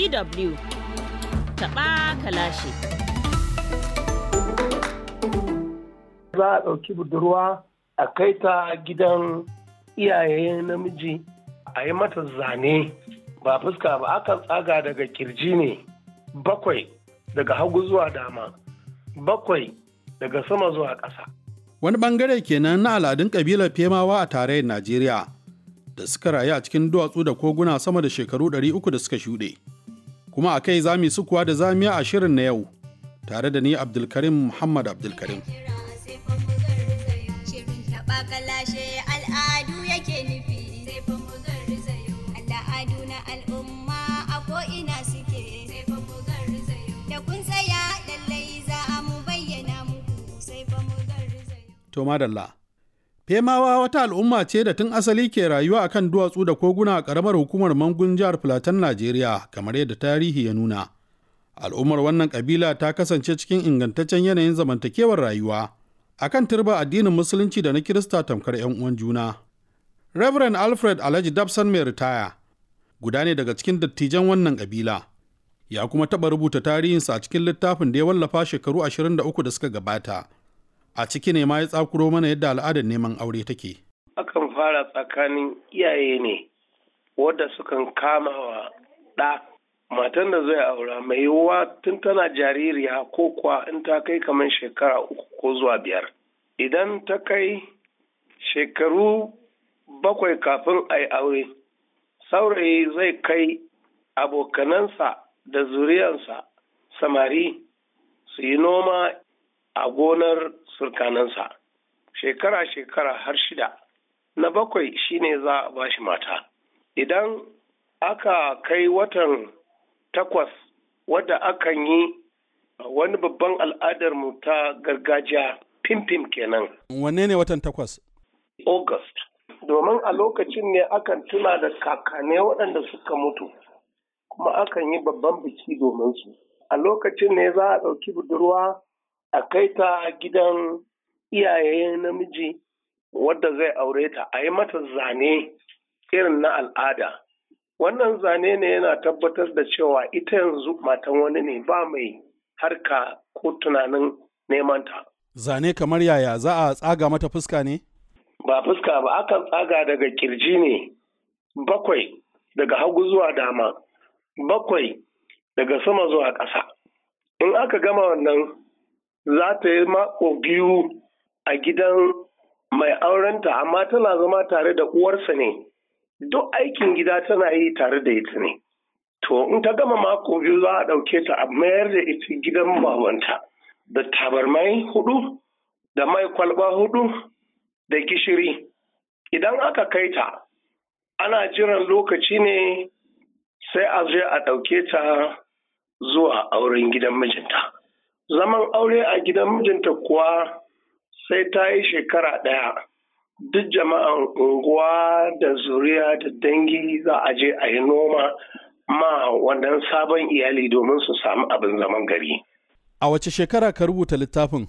DW taɓa kalashi. Za a ɗauki budurwa a kai ta gidan iyaye namiji a yi mata zane ba fuska ba akan tsaga daga kirji ne bakwai daga hagu zuwa dama bakwai daga sama zuwa ƙasa. Wani bangare kenan na al'adun ƙabilar Femawa a tarayyar Najeriya da suka rayu a cikin duwatsu da koguna sama da shekaru 300 da suka shuɗe. Kuma a kai zami sukuwa da zamiya a shirin na yau tare da ni Abdulkarim Muhammad Abdulkarim. kalashe al'adu yake nufi sai fa mu garzayo al'adu na al'umma a ko'ina suke sai fa mu garzayo da kun tsaya lallai za a mu bayyana muku sai fa mu garzayo To madalla. Femawa wata al'umma ce da tun asali ke rayuwa akan duwatsu da koguna a ƙaramar hukumar Mangun jihar Filatan Najeriya kamar yadda tarihi ya nuna. Al'ummar wannan ƙabila ta kasance cikin ingantaccen yanayin zamantakewar rayuwa. akan turba addinin musulunci da na kirista tamkar 'yan uwan juna. Reverend Alfred Alhaji Dabson mai ritaya guda ne daga cikin dattijan wannan ƙabila. Ya kuma taɓa rubuta tarihinsa a cikin littafin da ya wallafa shekaru 23 da suka gabata. A ciki ne ma ya tsakuro mana yadda al'adar neman aure take. Akan fara tsakanin iyaye ne wadda sukan kama wa ɗa matan da zai aura mai yiwuwa tun tana jaririya ko kuwa in ta kai kamar shekara uku ko zuwa biyar idan ta kai shekaru bakwai kafin a yi aure saurayi zai kai abokanansa da zuriyarsa samari su yi noma a gonar surkanansa shekara-shekara har shida na bakwai shine za a bashi mata idan aka kai watan takwas wadda akan yi wani babban al'adarmu ta gargajiya fim-fim kenan. Wanne ne watan takwas? August. Domin a lokacin ne akan tuna da kakane waɗanda suka mutu, kuma akan yi babban biki domin su. A lokacin ne za a ɗauki budurwa a kai ta gidan iyaye namiji wadda zai aure ta, a yi mata zane irin na al'ada. wannan zane ne yana tabbatar da cewa ita yanzu matan wani ne ba mai harka ko tunanin neman ta. Zane kamar yaya za a tsaga mata fuska ne? Ba fuska ba akan tsaga daga kirji ne bakwai daga hagu zuwa dama bakwai daga sama zuwa ƙasa. In aka gama wannan za ta yi mako biyu a gidan mai aurenta amma tana zama tare da uwarsa ne. duk aikin gida tana yi tare da ita ne. To, in ta gama mako biyu za a ɗauke ta a mayar da ita gidan babanta da tabarmai hudu, da mai kwalba hudu, da gishiri. Idan aka kai ta, ana jiran lokaci ne sai a je a ɗauke ta zuwa auren gidan mijinta. Zaman aure a gidan mijinta kuwa sai ta yi shekara ɗaya. duk jama'an unguwa da zuriya da dangi za a je a yi noma ma wannan sabon iyali domin su samu abin zaman gari. A wace shekara ka rubuta littafin?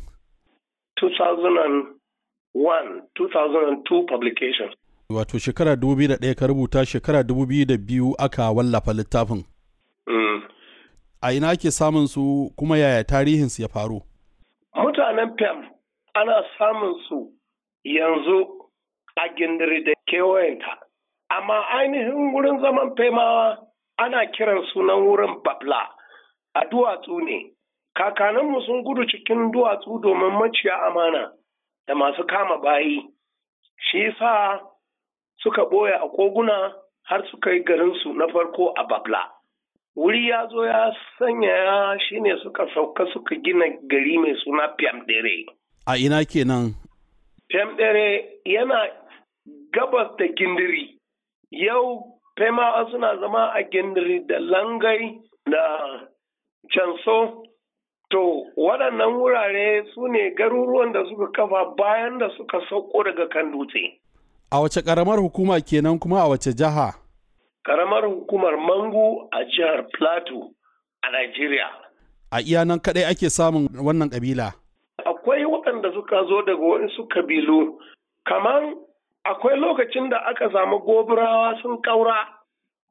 2001-2002 publication. Wato shekara 2001 ka rubuta shekara 2002 aka wallafa littafin. Mm. A ina ake samun su kuma yaya tarihinsu ya faru? Mutanen Pem ana samun su yanzu a gindiri da kewayenta. Amma ainihin wurin zaman faimawa ana kiran sunan wurin babla a duwatsu ne. Kakaninmu sun gudu cikin duwatsu domin maciya amana da masu kama bayi. Shi sa suka ɓoye a koguna har suka yi garinsu na farko a babla. Wuri ya zo ya sanya shi ne suka sauka suka gina gari mai suna Pyamdere. A ina kenan Femdere yana gabas da gindiri. Yau Femawa suna zama a gindiri da langai da canso. To, waɗannan wurare su ne garuruwan da suka kafa bayan da suka sauko daga kan dutse. a wace ƙaramar hukuma kenan kuma a wace jiha? Karamar hukumar Mangu a jihar Plateau a Najeriya. A iya nan kaɗai ake samun wannan ƙabila. akwai waɗanda suka zo daga waɗansu kabilu kamar akwai lokacin da aka samu gobirawa sun ƙaura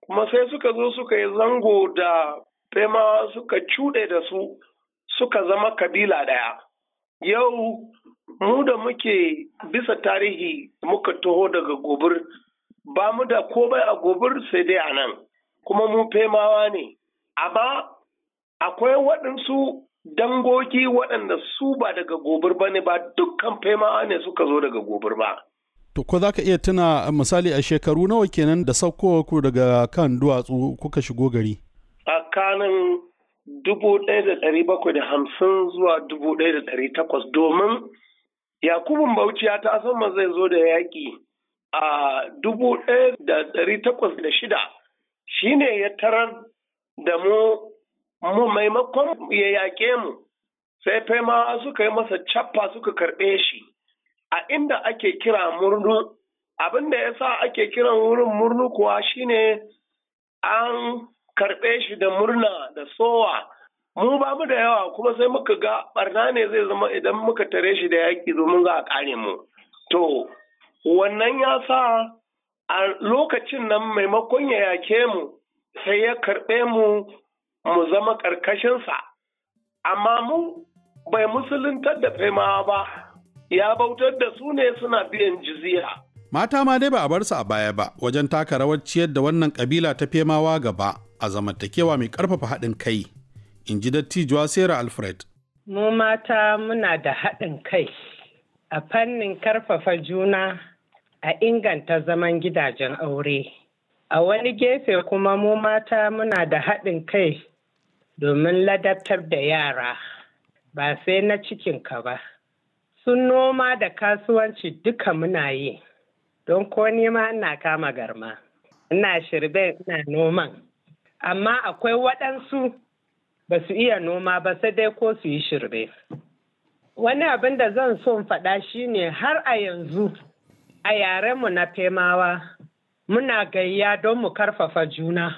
kuma sai suka zo suka yi zango da femawa suka cuɗe da su suka zama kabila ɗaya yau mu da muke bisa tarihi muka taho daga gobir ba mu da komai a gobir sai dai a nan kuma mu femawa ne amma akwai waɗansu dangogi waɗanda su ba daga gobir ba ne ba dukkan femawa ne suka zo daga gobir ba To ko za ka iya tuna misali a shekaru nawa kenan da saukowa ku daga kan duwatsu kuka shigo gari? Tsakanin dubu ɗaya da ɗari bakwai da hamsin zuwa dubu ɗaya da ɗari takwas domin Yakubun Bauchi ya ta sama zai zo da yaƙi a dubu ɗaya da ɗari takwas da shida shi ne ya tarar da mu mu maimakon ya yaƙe mu sai faimawa suka yi masa cappa suka karɓe shi. a inda ake kira murnu abin da ya sa ake kiran wurin murnu kuwa shine an karɓe shi da murna da sowa mu ba mu da yawa kuma sai muka ga barna ne zai zama idan muka tare shi da yaƙi domin za a ƙare mu to wannan ya sa a lokacin nan maimakon ya yake mu sai ya karɓe mu mu zama ƙarƙashinsa amma mu bai musuluntar da faimawa ba ya bautar da su ne suna biyan jizya. Mata ma dai ba a bar su a baya ba wajen taka rawar ciyar da wannan kabila ta femawa gaba a zamantakewa mai karfafa haɗin kai, in ji dattijuwa Sarah Alfred. Mu mata muna da haɗin kai a fannin karfafa juna a inganta zaman gidajen aure. A wani gefe kuma mu mata muna da haɗin kai domin ladabtar da yara ba sai na cikinka ba. sun noma da kasuwanci duka muna yi don ko nema ina kama garma ina shirbe ina noman amma akwai waɗansu ba su iya noma ba sai dai ko su yi shirbe wani abin da zan so faɗa shine har a yanzu a yarenmu na femawa muna gayya don mu karfafa juna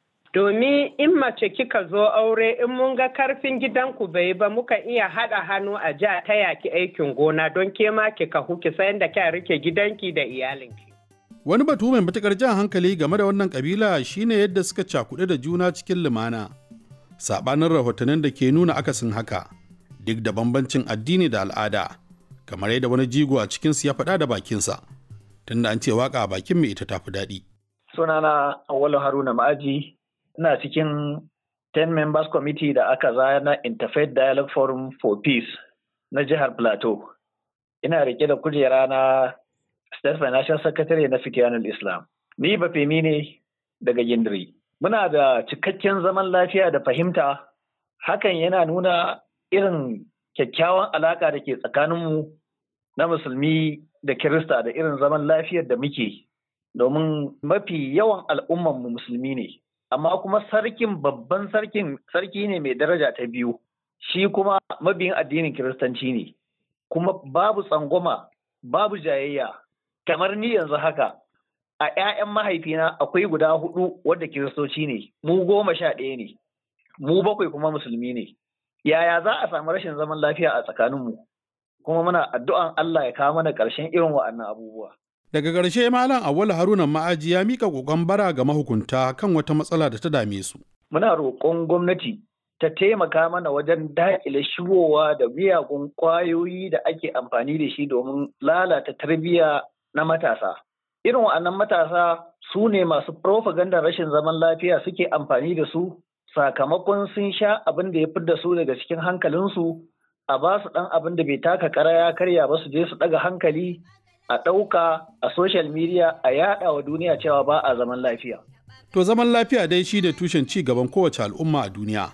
domin in mace kika zo aure in mun ga karfin gidanku bai ba muka iya haɗa hannu a ja ta yaki aikin gona don ke ma ki kahu ki sayan da kya rike gidanki da iyalinki. Wani batu mai matukar jan hankali game da wannan kabila shine yadda suka cakuɗe da juna cikin lumana. Saɓanin rahotannin da ke nuna akasin haka, duk da bambancin addini da al'ada, kamar yadda wani jigo a cikinsu ya faɗa da bakinsa, tunda an ce waka a bakin mai ita tafi daɗi. Sunana Awwalu Haruna Ma'aji, ina cikin 10 members committee da aka zana Interfaith Dialogue Forum for Peace na jihar Plateau. Ina rike da kujera na State Financial Secretary na Fikiyanul Islam. Ni ba femi ne daga Gindiri. Muna da cikakken zaman lafiya da fahimta, hakan yana nuna irin kyakkyawan alaka da ke tsakaninmu na musulmi da Kirista da irin zaman lafiyar da muke. Domin mafi yawan al'ummanmu musulmi ne. amma kuma sarkin babban sarkin sarki ne mai daraja ta biyu shi kuma mabiyin addinin kiristanci ne kuma babu tsangwama babu jayayya kamar ni yanzu haka a 'ya'yan mahaifina akwai guda hudu wadda kiristoci ne mu goma sha ɗaya ne mu bakwai kuma musulmi ne yaya za a samu rashin zaman lafiya a tsakaninmu kuma muna addu'an Allah ya kawo mana ƙarshen irin wa'annan abubuwa Daga ƙarshe Malam Awwalu Haruna Ma'aji ya mika kokon bara ga mahukunta kan wata matsala da ta dame su. Muna roƙon gwamnati ta taimaka mana wajen daƙile shigowa da miyagun ƙwayoyi da ake amfani da shi domin lalata tarbiyya na matasa. Irin wa'annan matasa su ne masu propaganda rashin zaman lafiya suke amfani da su sakamakon sun sha abin da ya da su daga cikin hankalinsu a ba su ɗan abin da bai taka kara ya karya ba su je su ɗaga hankali a ɗauka a social media a yaɗa wa duniya cewa ba a zaman lafiya. To zaman lafiya dai shi da tushen ci gaban kowace al'umma a duniya.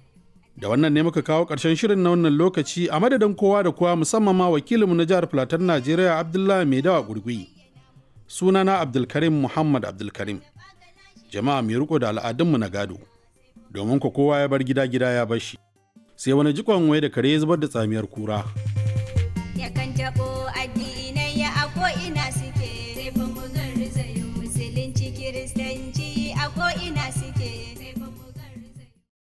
Da wannan ne muka kawo ƙarshen shirin na wannan lokaci a madadin kowa da kowa musamman ma wakilinmu na jihar Filatar Najeriya Abdullahi Maidawa Gurgui. Sunana Abdulkarim Muhammad Abdulkarim. Jama'a mai riko da al'adunmu na gado. Domin ko kowa ya bar gida gida ya bar shi. Sai wani jikon wai da kare ya zubar da tsamiyar kura.